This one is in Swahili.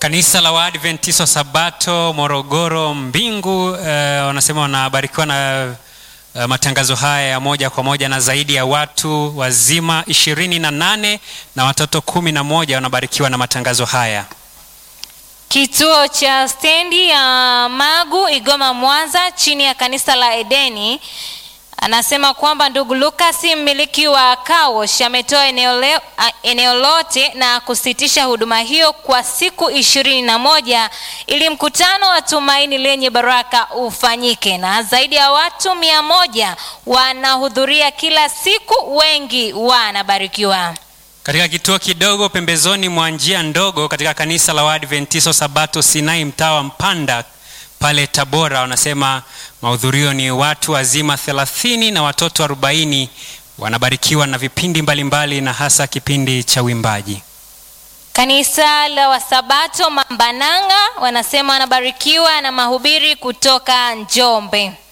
Kanisa la Waadventista wa Sabato Morogoro Mbingu eh, wanasema wanabarikiwa na eh, matangazo haya ya moja kwa moja na zaidi ya watu wazima ishirini na nane na watoto kumi na moja wanabarikiwa na matangazo haya. Kituo cha stendi ya Magu Igoma Mwanza chini ya kanisa la Edeni anasema kwamba ndugu Lucas mmiliki wa Kawosh ametoa eneo, leo- a- eneo lote na kusitisha huduma hiyo kwa siku ishirini na moja ili mkutano wa tumaini lenye baraka ufanyike, na zaidi ya watu mia moja wanahudhuria kila siku, wengi wanabarikiwa. Katika kituo kidogo pembezoni mwa njia ndogo katika kanisa la Waadventista wa Sabato Sinai mtaa wa Mpanda pale Tabora, wanasema mahudhurio ni watu wazima 30 na watoto 40 wanabarikiwa na vipindi mbalimbali na hasa kipindi cha uimbaji. Kanisa la Wasabato Mambananga wanasema wanabarikiwa na mahubiri kutoka Njombe.